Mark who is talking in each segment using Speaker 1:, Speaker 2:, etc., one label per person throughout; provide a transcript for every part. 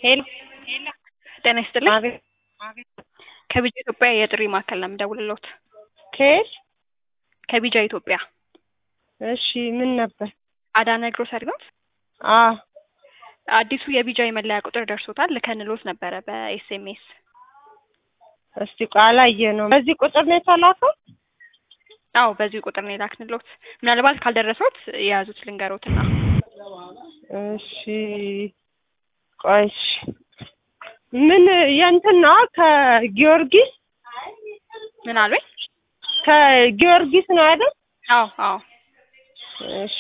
Speaker 1: ሄሎ
Speaker 2: ጤና ይስጥልኝ።
Speaker 1: አቤት
Speaker 2: ከቢጃ ኢትዮጵያ የጥሪ ማዕከል ነው የምደውልልዎት።
Speaker 1: ከየት?
Speaker 2: ከቢጃ ኢትዮጵያ
Speaker 1: እሺ ምን ነበር?
Speaker 2: አዳነ ግሮሰሪ ኖት?
Speaker 1: አዎ
Speaker 2: አዲሱ የቢጃ የመለያ ቁጥር ደርሶታል። ልከንልዎት ነበረ በኤስኤምኤስ።
Speaker 1: እስቲ ቆይ አላየነውም። በዚህ ቁጥር ነው የተላከው?
Speaker 2: አዎ በዚህ ቁጥር ነው የላክንልዎት። ምናልባት ካልደረሶት የያዙት ልንገሮትና
Speaker 1: እሺ ቆይ እሺ ምን የእንትን ነው ከጊዮርጊስ
Speaker 2: ምን አሉኝ?
Speaker 1: ከጊዮርጊስ ነው አይደል?
Speaker 2: አዎ አዎ
Speaker 1: እሺ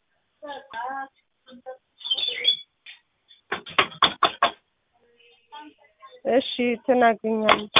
Speaker 1: እሺ ትናገኛለች።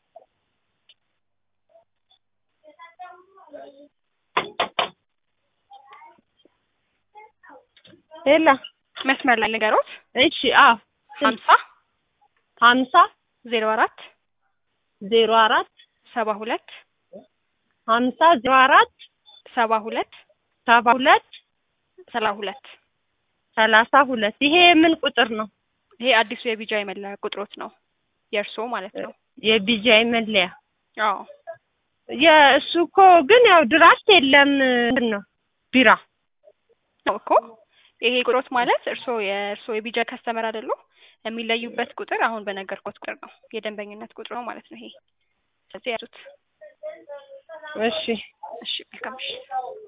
Speaker 1: ሄላ
Speaker 2: መስመር ላይ ልንገሮት።
Speaker 1: እሺ አዎ
Speaker 2: ሀምሳ
Speaker 1: ሀምሳ
Speaker 2: ዜሮ አራት
Speaker 1: ዜሮ አራት
Speaker 2: ሰባ ሁለት
Speaker 1: ሀምሳ ዜሮ አራት
Speaker 2: ሰባ ሁለት
Speaker 1: ሰባ ሁለት
Speaker 2: ሰላ ሁለት
Speaker 1: ሰላሳ ሁለት ይሄ ምን ቁጥር ነው?
Speaker 2: ይሄ አዲሱ የቢጃ የመለያ ቁጥሮት ነው የእርስዎ ማለት ነው።
Speaker 1: የቢጃይ መለያ
Speaker 2: አዎ
Speaker 1: የእሱ እኮ ግን ያው ድራፍት የለም እንትን ነው ቢራ
Speaker 2: ነው እኮ ይሄ ቁጥሮት ማለት እርስዎ የእርስዎ የቢጃ ከስተመር አይደሉ? የሚለዩበት ቁጥር አሁን በነገርኩት ቁጥር ነው የደንበኝነት ቁጥር ነው ማለት ነው ይሄ። ስለዚህ ያዙት።
Speaker 1: እሺ
Speaker 2: እሺ መልካም እሺ